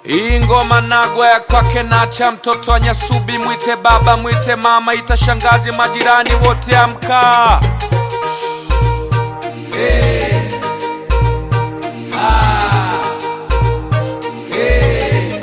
Hii ngoma nagwa ya kwake nacha, mtoto wa Nyasubi, mwite baba, mwite mama, ita shangazi, majirani wote amka. Hey. Ah. Hey.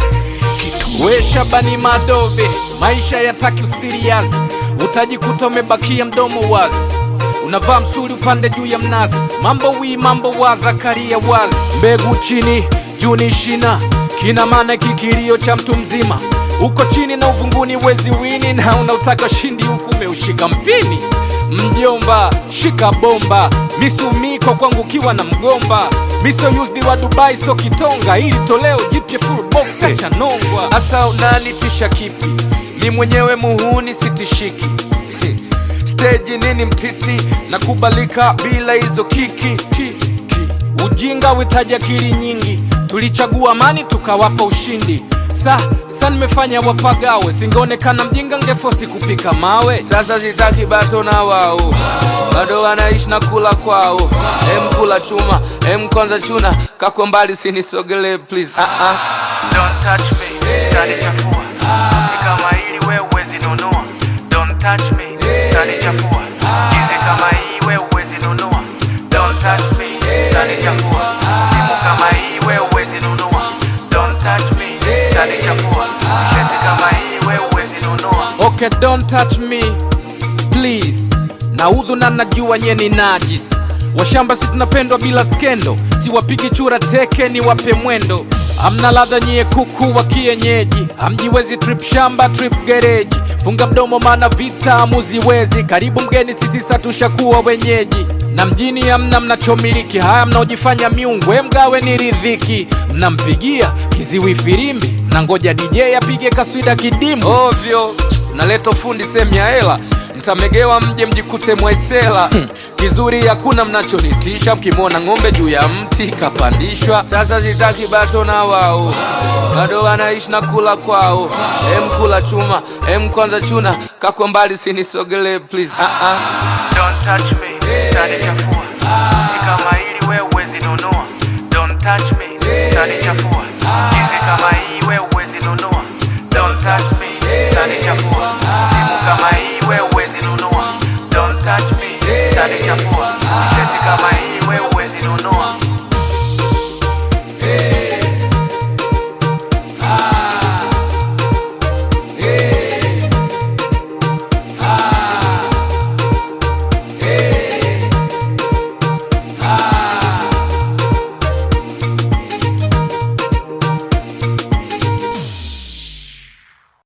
We Shabani Madobe, maisha yataki usirias, utajikuta umebakia mdomo wazi, unavaa msuli upande juu ya mnazi, mambo wi mambo wa Zakaria wazi, mbegu chini juu ni shina, kina maana kikilio cha mtu mzima, uko chini na uvunguni wezi wini, na unautaka shindi huku umeushika mpini. Mjomba shika bomba, misumiko kwangu kiwa na mgomba, miso used wa Dubai so kitonga, ili toleo jipya full box cha nongwa. Asa unanitisha kipi? Ni mwenyewe muhuni sitishiki stage nini mtiti na kubalika bila hizo kiki ki, ki. Ujinga witaji akili nyingi, tulichagua amani tukawapa ushindi. Sa sa nimefanya wapagawe, singeonekana mjinga ngefosi kupika mawe. Sasa sitaki bato na wao, bado wanaishi na kula kwao. Em kula chuma, em kwanza chuna, kako mbali sinisogele please. Ah ah. Don't touch me, utanichafua. Ni kama hili wewe huwezi nunua. Don't touch me, utanichafua. Jinsi kama hii wewe huwezi nunua. Don't touch me, utanichafua. Simu kama hii wewe huwezi nunua. Don't touch me, utanichafua. Shati kama hii wewe huwezi nunua. Okay, don't touch me please. Naudhu na najua nye ni najis. Washamba si tunapendwa bila skendo, siwapigi chura teke ni wape mwendo. Amna ladha nyie kuku wa kienyeji, hamjiwezi trip shamba trip gereji. Funga mdomo maana vita hamuziwezi, karibu mgeni sisi satushakuwa wenyeji. Na mjini hamna mnachomiliki, haya mnaojifanya miungu, we mgawe ni ridhiki. Mnampigia kiziwi firimbi, na ngoja DJ apige kaswida kidimu ovyo. Naleta fundi sehemu ya hela mtamegewa mje mjikute mwaisela kizuri hakuna mnachonitisha mkimwona ng'ombe juu ya mti kapandishwa sasa sitaki bato na wao bado wanaishi na kula kwao em kula chuma em kwanza chuna kako mbali sinisogele please ah -ah. Don't touch me, utanichafua. Ni kama hili wewe huwezi nunua. Don't touch me, utanichafua. Jinsi kama hii wewe huwezi nunua. Don't touch me, utanichafua. Simu kama hii wewe huwezi nunua. Don't touch me, utanichafua. Shati kama hii wewe huwezi